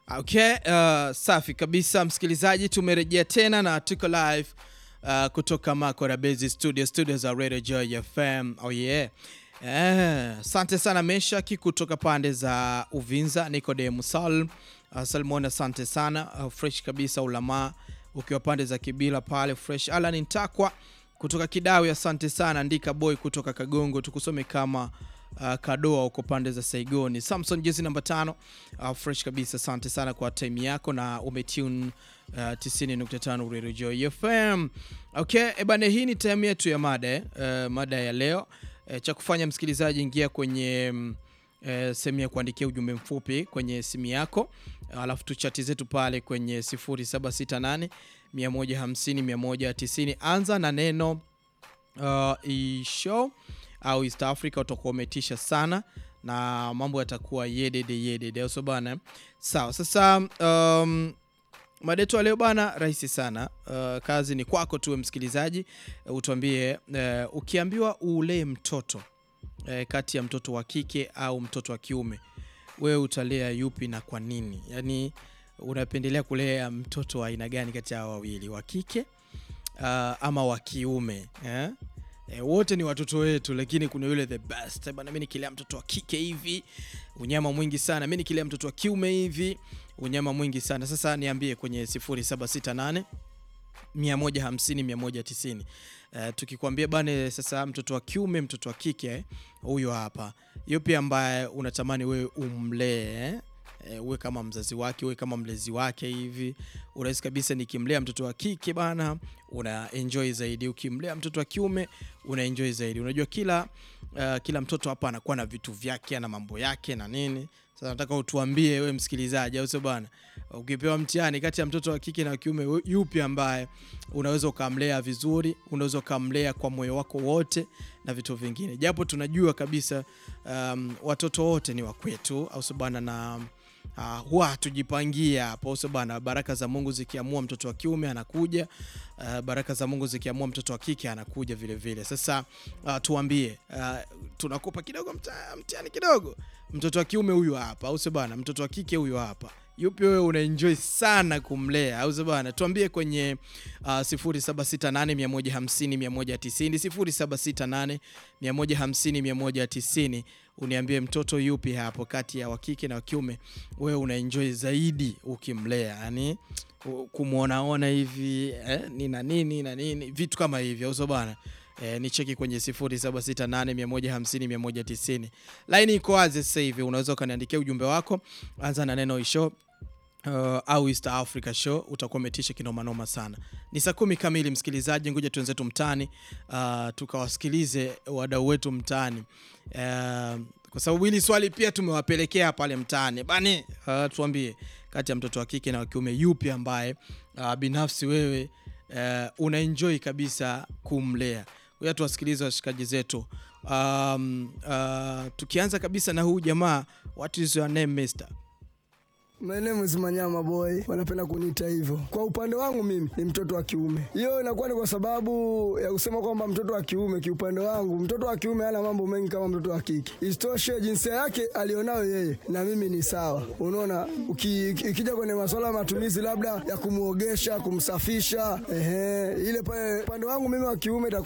Okay, uh, safi kabisa msikilizaji, tumerejea tena na tuko live uh, kutoka Makora Base Studio, studio za Radio Joy FM. Oh yeah. Eh, asante sana Meshaki kutoka pande za Uvinza, Nicodem Salm. Uh, Salmon asante sana. Uh, fresh kabisa ulama ukiwa pande za Kibila pale fresh. Alan Ntakwa kutoka Kidawi asante sana. Ndika Boy kutoka Kagongo tukusome kama uh, Kadoa uko pande za Saigoni. Samson jezi namba tano uh, fresh kabisa, asante sana kwa time yako na umetune uh, 90.5 Radio Joy FM. Okay, ebane, hii ni time yetu ya mada eh, uh, mada ya leo eh, cha kufanya msikilizaji, ingia kwenye mm, eh, sehemu ya kuandikia ujumbe mfupi kwenye simu yako, alafu tuchati zetu pale kwenye 0768 150 190. Anza na neno uh, ishow au East Africa, utakuwa umetisha sana na mambo yatakuwa yedede yedede, au sio bana? Sawa, sasa um, mada yetu ya leo bana, rahisi sana. Uh, kazi ni kwako tuwe msikilizaji, uh, utuambie uh, ukiambiwa ulee mtoto uh, kati ya mtoto wa kike au mtoto wa kiume, wewe utalea yupi na kwa nini? Yaani unapendelea kulea mtoto wa aina gani kati ya hao wawili, wa kike uh, ama wa kiume eh? E, wote ni watoto wetu, lakini kuna yule the best bana, mimi nikilea mtoto wa kike hivi unyama mwingi sana, mimi nikilea mtoto wa kiume hivi unyama mwingi sana. Sasa niambie kwenye 0768 150 190. Uh, tukikwambia bane, sasa mtoto wa kiume mtoto wa kike huyo hapa, yupi ambaye unatamani wewe umlee eh? E, uwe kama mzazi wake, uwe kama mlezi wake hivi. Urahisi kabisa, nikimlea mtoto wa kike bana, una enjoy zaidi. Ukimlea mtoto wa kiume una enjoy zaidi. Unajua kila uh, kila mtoto hapa anakuwa na vitu vyake na mambo yake na nini. Sasa nataka utuambie we msikilizaji, au sio bana, ukipewa mtihani kati ya mtoto wa kike na wa kiume, yupi ambaye unaweza ukamlea vizuri, unaweza ukamlea kwa moyo wako wote na vitu vingine, japo tunajua kabisa um, watoto wote ni wa kwetu, au sio bana na Uh, huwa hatujipangia hapo sio bana. Baraka za Mungu zikiamua mtoto wa kiume anakuja, uh, baraka za Mungu zikiamua mtoto wa kike anakuja vile vile. Sasa uh, tuambie, uh, tunakupa kidogo mtihani kidogo, mtoto wa kiume huyu hapa, au sio bana, mtoto wa kike huyu hapa, yupi wewe una enjoy sana kumlea, au sio bana? Tuambie kwenye uh, 0768 150 190 0768 150 190 uniambie mtoto yupi hapo kati ya wakike na wakiume wewe una enjoy zaidi ukimlea, yani kumwonaona hivi eh, ni na nini na nini vitu kama hivyo, au sio bana? Eh, ni cheki kwenye 0768 150 190. Line iko wazi sasa hivi, unaweza ukaniandikia ujumbe wako, anza na neno isho Uh, au East Africa Show utakuwa umetisha kinoma noma sana. Ni saa kumi kamili, msikilizaji, ngoja tuenzetu mtaani, uh, tukawasikilize wadau wetu mtaani, uh, kwa sababu hili swali pia tumewapelekea pale mtaani bani. Uh, tuambie kati ya mtoto wa kike na wa kiume yupi ambaye uh, binafsi wewe uh, una enjoy kabisa kumlea. Ngoja tuwasikilize washikaji zetu. Um, uh, tukianza kabisa na huu jamaa, what is your name mister? My name is Manyama Boy, wanapenda kuniita hivyo. Kwa upande wangu mimi ni mtoto wa kiume. Hiyo inakuwa ni kwa sababu ya kusema kwamba mtoto wa kiume, kiupande wangu mtoto wa kiume hana mambo mengi kama mtoto wa kike. Isitoshe jinsia yake alionayo yeye na mimi ni sawa. Unaona, ikija kwenye masuala ya matumizi labda ya kumuogesha, kumsafisha, ehe, ile pale upande wangu mimi wa kiume